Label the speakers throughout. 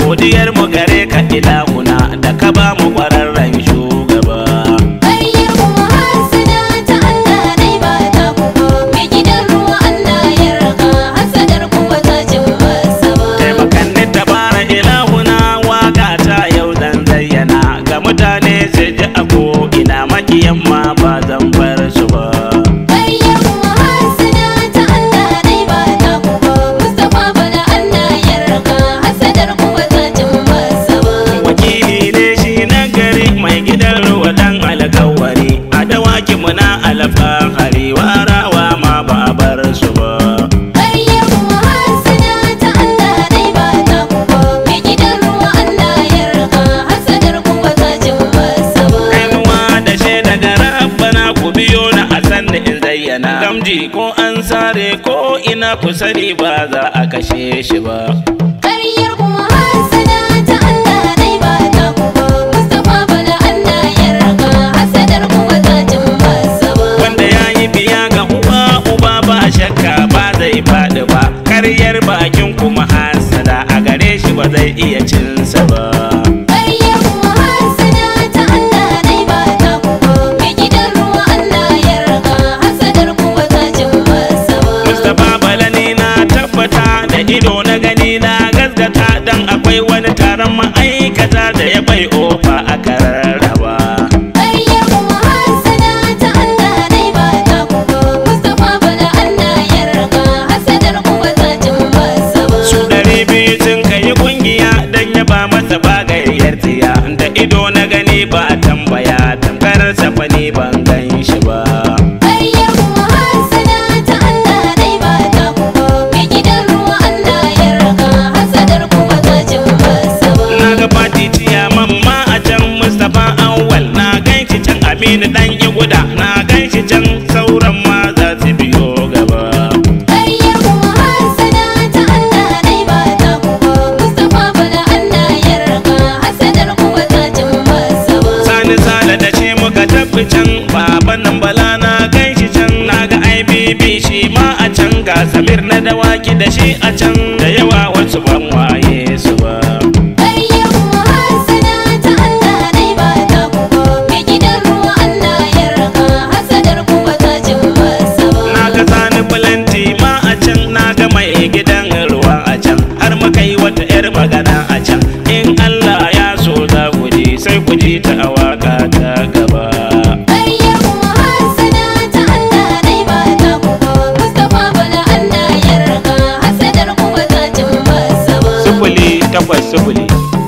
Speaker 1: godiyar mu gare ka ilahuna da ka ba mu kwararren shugaba
Speaker 2: Ƙaryar kuma hasada ta Allah dai ba ta kuma mai gidan ruwa Allah ya raka hasadar kuwa ta cin masa ba.
Speaker 1: taimakan ni tabara ilahuna waka ta yau zan zayyana ga mutane su ji a ko ina makiyan ma ba zan bar su ba
Speaker 2: Ƙaryar kuma hasada ta Allah dai ba ta kuma Mustapha bala Allah ya raka hasadar kuwa ta cin masa ba.
Speaker 1: wakili ne shi na gari mai gidan ruwa dan alkawari a dawaki muna alfahari warawa ma ba a bar su ba
Speaker 2: Ƙaryar kuma hasada ta Allah dai ba ta kuma mai gidan ruwa Allah ya raka hasadar kuwa ta cin masa ba.
Speaker 1: Kainuwa da shaida ga rabbana ku biyo na a sanni in zayyana gamji ko an sare ko ina ku sani ba za a kashe shi ba
Speaker 2: Ƙaryar kuma hasada ta Allah dai ba ta kuma Mustapha bala Allah ya raka hasadar kuwa ta cin masa ba.
Speaker 1: wanda ya yi biya ga uba uba ba shakka ba zai faɗi ba karyar bakin kuma hasada a gare shi ba zai iya cinsa ba
Speaker 2: Ƙaryar kuma hasada ta Allah dai ba ta kuma mai gidan ruwa Allah ya raka hasadar kuwa ta cin masa ba.
Speaker 1: Mustapha Balani na tabbata da ido na gani na gaskata dan akwai wani taron ma'aikata da ya bai ofa a kararraba.
Speaker 2: Ƙaryar kuma hasada ta Allah dai ba ta kuma Mustapha bala Allah ya raka hasadar kuwa ta cin masa ba.
Speaker 1: Su ɗari biyu sun kai kungiya dan ya ba masa bagayyar tiya da ido na gani ba a tambaya tamkar safani ban gan shi ba.
Speaker 2: Ƙaryar kuma hasada ta Allah dai ba ta kuma mai gidan ruwa Allah ya raka hasadar kuwa ta cin masa ba.
Speaker 1: Na ga fati ciya mamma a can Mustapha Awal na gan shi can Aminu dan Iguda na gan shi can sauran ma za su biyo gaba.
Speaker 2: Ƙaryar kuma hasada ta Allah dai ba ta kuma Mustapha bala Allah ya raka hasadar kuwa ta cin masa ba.
Speaker 1: Sani sale da shi muka tafi can baban nan bala na gan shi can na ga IBB shi ma a can ga Samir na dawaki da shi a can da yawa wasu ban waye su ba.
Speaker 2: Ƙaryar kuma hasada ta Allah dai ba ta kuma mai gidan ruwa Allah ya raka hasadar kuwa ta cin masa ba.
Speaker 1: Na ga sani bulanti ma a can na ga mai gidan ruwa a can har muka yi wata 'yar magana a can in Allah ya so za ku ji sai ku ji ta a waka ta gaba.
Speaker 2: Ƙaryar kuma hasada ta Allah dai ba ta kuma Mustapha bala Allah ya raka hasadar kuwa ta cin masa ba.
Speaker 1: Sifili takwas sifili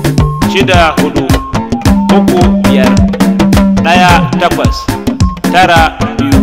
Speaker 1: shida hudu uku biyar ɗaya takwas tara biyu.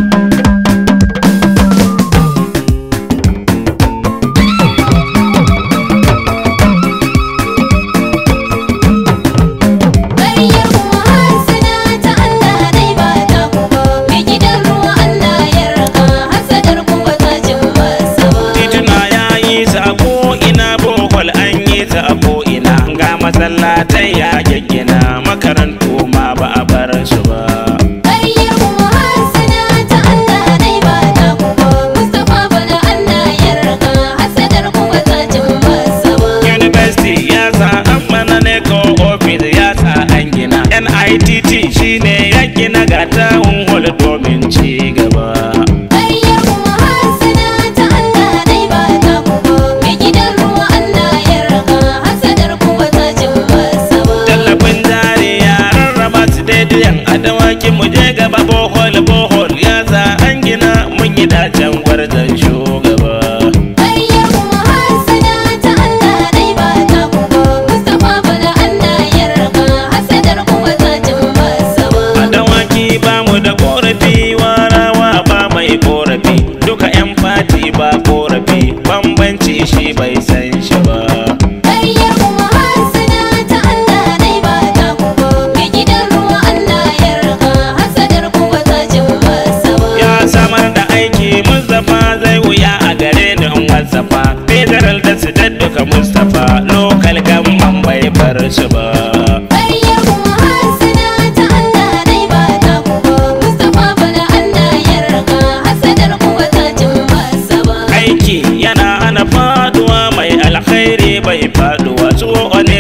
Speaker 2: Ƙaryar kuma hasada ta Allah dai ba ta kuma mai gidan ruwa Allah ya raka hasadar kuwa ta cin masa ba.
Speaker 1: tituna ya yi sa a ko'ina bohol an yi sa a ko'ina ga masallatai ya gaggina makarantu ma ba a bar su ba
Speaker 2: Ƙaryar kuma hasada ta Allah dai ba ta kuma Mustapha bala Allah ya raka hasadar kuwa ta cin masa ba.
Speaker 1: university ya sa an mana ne ko ofis ya sa an gina nitt shine ya gina ga tawun hall domin ci gaba
Speaker 2: Ƙaryar kuma hasada ta Allah dai ba ta kuma mai gidan ruwa Allah ya raka hasadar kuwa ta cin masa ba.
Speaker 1: tallafin jari ya rarraba su daidai a dawaki mu je gaba bohol bohol ya sa an gina mun yi dacen gwarzon shugaba
Speaker 2: Ƙaryar kuma hasada ta Allah dai ba ta kuma Mustapha bala Allah ya raka hasadar kuwa ta cin masa ba.
Speaker 1: a dawaki ba mu da korafi warawa ba mai korafi duka yan fati ba korafi bambanci shi bai san shi ba
Speaker 2: Ƙaryar kuma hasada ta Allah dai ba ta kuma mai gidan ruwa Allah ya raka hasadar kuwa ta cin masa ba.
Speaker 1: ya samar da aiki mustapha zai wuya a gare ni in wasafa federal da su duka mustapha local gamman bai bar su ba
Speaker 2: Ƙaryar kuma hasada ta Allah dai ba ta kuma Mustapha bala Allah ya raka hasadar kuwa ta cin masa ba.
Speaker 1: aiki yana hana faduwa mai alkhairi bai faduwa tsoho ne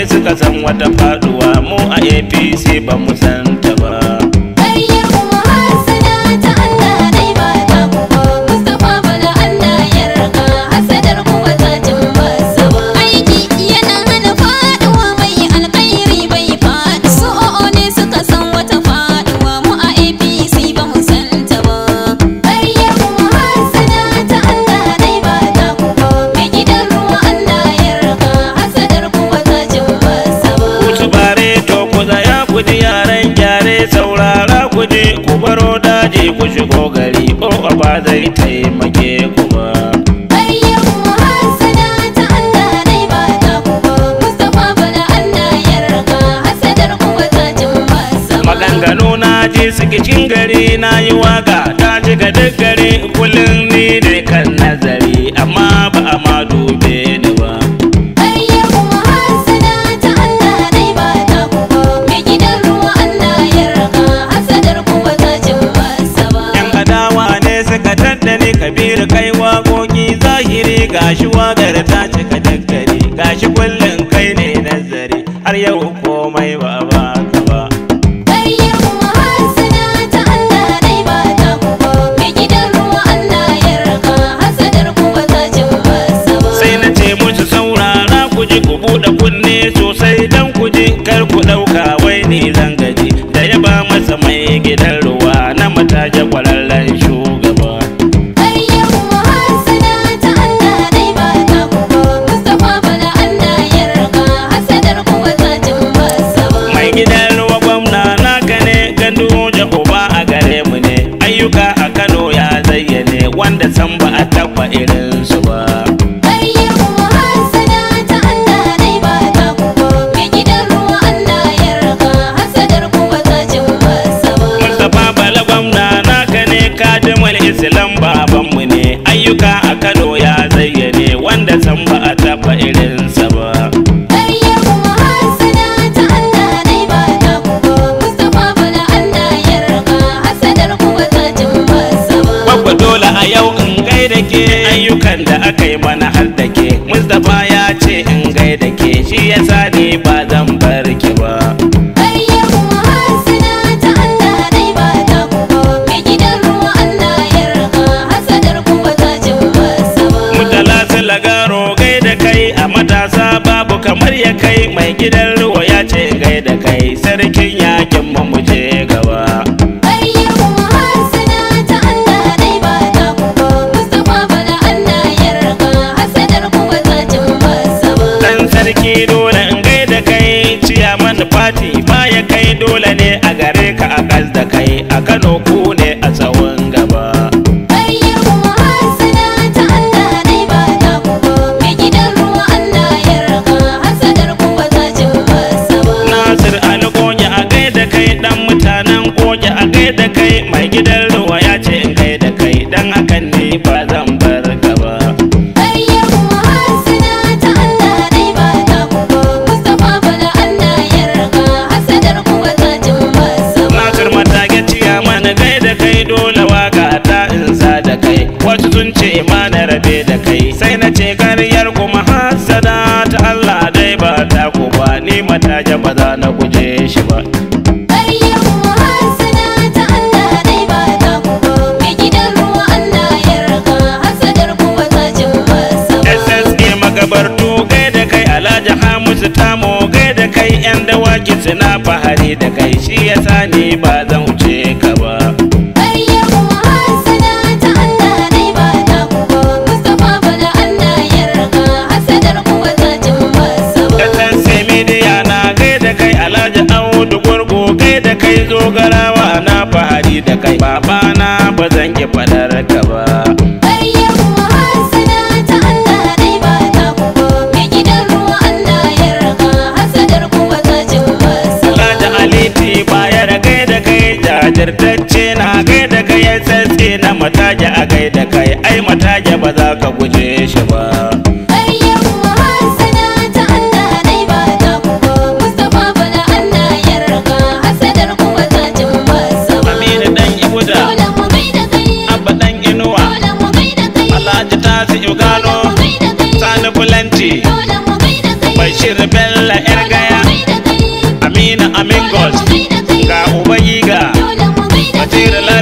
Speaker 1: suka san wata faduwa mu a apc ba mu san ta ba
Speaker 2: Ƙaryar kuma hassada ta Allah dai ba ta ku ba Mustapha bala Allah ya raka hasadar ku ba ta cin masa ba Aiki yana hana faɗuwa mai alkhairi bai faɗi Su o'o ne suka san wata faɗuwa mu a APC ba mu san ta ba Ƙaryar kuma hassada ta Allah dai ba ta ku ba Mai gidan ruwa Allah ya raka hasadar ku ba ta cin masa ba
Speaker 1: Kutu bare to ku tsaya ku ji yaran gyare saurara ku ji ku baro daji ku shigo gari o ba zai taimake ku ba
Speaker 2: Ƙaryar kuma hassada ta Allah dai ba ta ku ba Mustapha bala Allah ya raka hasadar ku ba ta cin masa ba
Speaker 1: maganganu na ji cikin gari na yi waka ta ji ga duk gari kullum ni ne kan nazari amma ba a ma dube ni ba
Speaker 2: Ƙaryar kuma hassada ta Allah dai ba ta ku ba Mai gidan ruwa Allah ya raka hasadar ku ba ta cin masa ba
Speaker 1: yan adawa ne suka tattani kabiru kai waƙoƙi zahiri gashi wagar ta cika duk gari gashi kullum kai ne nazari har yau komai ba a baka ba
Speaker 2: Ƙaryar kuma hassada ta Allah dai ba ta ku ba Mai gidan ruwa Allah ya raka hasadar ku ba ta cin masa ba
Speaker 1: sai na ce musu saurara ku ji ku buɗe kunne sosai dan ku ji kar ku ɗauka wai ni zan gaji da ya ba masa mai gidan ruwa na mataje kwararren shugaba
Speaker 2: Ƙaryar kuma hassada ta Allah dai ba ta ku ba Mustapha bala Allah ya raka hasadar ku ba ta cin masa ba
Speaker 1: mai gidan ruwa gwamna naka ne gandu da uba a gare mu ne ayyuka a kano ya zayyane wanda san ba a taɓa irinsu ba
Speaker 2: Ƙaryar kuma hassada ta Allah dai ba ta ku ba Mai gidan ruwa Allah ya raka hasadar ku ba ta cin masa ba
Speaker 1: Mustapha Bala gwamna naka ne kadimul Islam babanmu ne ayyuka a Kano ya zayyane wanda san ba a taɓa irinsa ba.
Speaker 2: Ƙaryar kuma hassada ta Allah dai ba ta ku ba Mustapha bala Allah ya raka hasadar ku ba ta cin masa ba
Speaker 1: Babba dole a yau in gaida ke ayyukan da aka yi mana har da ke. Mustapha ya ce in gaida ke shi yasa ni ba zan bar ki ba.
Speaker 2: Ƙaryar kuma hassada ta Allah dai ba ta ku ba Mai gidan ruwa Allah ya raka hasadar ku ba ta cin masa ba
Speaker 1: Mutala su lagaro gaida kai a matasa babu kamar ya kai mai gidan ruwa ya ce in gaida kai sarkin yakin mu mu je gaba.
Speaker 2: Ƙaryar kuma hassada ta Allah dai ba ta ku ba Mustapha bala Allah ya raka hasadar ku ba ta cin masa ba
Speaker 1: Dan sarki dole in gaida kai ciyaman fati baya kai dole ne a gare ka a gas da kai a Kano ku ne a tsawon gaba.
Speaker 2: Ƙaryar kuma hassada ta Allah dai ba ta ku ba Mai gidan ruwa Allah ya raka hasadar ku ba ta cin masa ba
Speaker 1: Nasir Ali Goge a gaida kai dan mutanen Goge a gaida kai mai gidan ruwa ya ce in gaida kai dan hakan ne ba zan bar ka ba.
Speaker 2: Ƙaryar kuma hassada ta Allah dai ba ta ku ba Mustapha bala Allah ya raka hasadar ku ba ta cin masa ba
Speaker 1: Nasir matage ciyaman gaida kai dole waka ta insa da kai wasu sun ce ma na rabe da kai sai na ce karyar kuma hasada ta Allah dai ba ta ku ba ni mataje ba za na guje shi ba
Speaker 2: Ƙaryar kuma hassada ta Allah dai ba ta ku ba Mai gidan ruwa Allah ya raka hasadar ku ba ta cin masa ba
Speaker 1: SSA magabartu gaida kai Alhaji Hamisu Tamo gaida kai yan dawaki suna fahari da kai shi yasa ni ba zan wuce ka ba
Speaker 2: Ƙaryar kuma hassada ta Allah dai ba ta ku ba Mustapha bala Allah ya raka hasadar ku ba ta cin masa ba
Speaker 1: SSA Media na gaida kai Alhaji Audu Gurgu gaida kai zogarawa na fahari da kai babana ba zan ki fadar ka ba
Speaker 2: Ƙaryar kuma hassada ta Allah dai ba ta ku ba Mai gidan ruwa Allah ya raka hasadar ku ba ta cin masa ba
Speaker 1: Alhaji Aliti baya da gaida kai jajirtacce na gaida kai SSA na mataje a gaida kai ai mataje ba za ka guje shi ba
Speaker 2: Ƙaryar kuma hassada ta Allah dai ba ta ku ba Mustapha bala Allah ya raka hasadar ku ba ta cin masa ba
Speaker 1: Aminu dan Ibuda
Speaker 2: Dole mu gaida kai
Speaker 1: Abba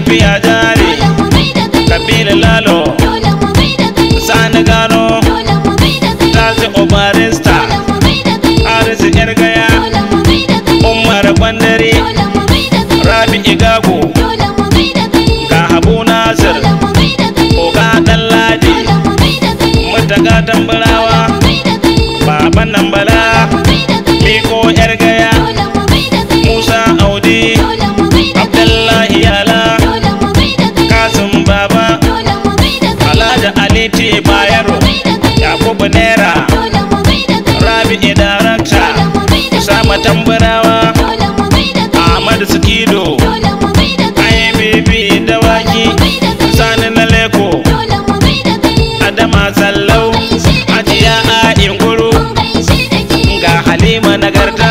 Speaker 1: lafiya jari
Speaker 2: dole mu gaida kai
Speaker 1: kabilu lalo
Speaker 2: dole mu gaida kai
Speaker 1: sani gano
Speaker 2: dole mu gaida kai
Speaker 1: tazi obarista
Speaker 2: dole mu gaida kai
Speaker 1: arisi yar gaya
Speaker 2: dole mu gaida kai
Speaker 1: umar bandare
Speaker 2: dole mu gaida kai
Speaker 1: rabi igago
Speaker 2: dole mu gaida kai
Speaker 1: ga habu nasir
Speaker 2: dole mu gaida kai
Speaker 1: oga dan ladi
Speaker 2: dole mu gaida kai
Speaker 1: mutaga tambarawa
Speaker 2: mu gaida kai
Speaker 1: baban nan bala
Speaker 2: mu gaida kai
Speaker 1: miko yar gaya
Speaker 2: dole mu gaida kai
Speaker 1: musa audi
Speaker 2: dole mu gaida kai
Speaker 1: abdullahi yala
Speaker 2: dole mu gaida kai
Speaker 1: kasim baba
Speaker 2: dole mu gaida kai
Speaker 1: alhaji ali T bayero yakubu naira
Speaker 2: dole mu gaida kai
Speaker 1: rabi darakta
Speaker 2: dole mu gaida kai
Speaker 1: usama tambarawa
Speaker 2: dole mu gaida kai
Speaker 1: ahmad sikido
Speaker 2: dole mu gaida kai
Speaker 1: ibb dawaki sani na leko
Speaker 2: dole mu gaida kai
Speaker 1: adama sallau hajiya a inguru
Speaker 2: mun gaishe da ke
Speaker 1: ga halima nagarta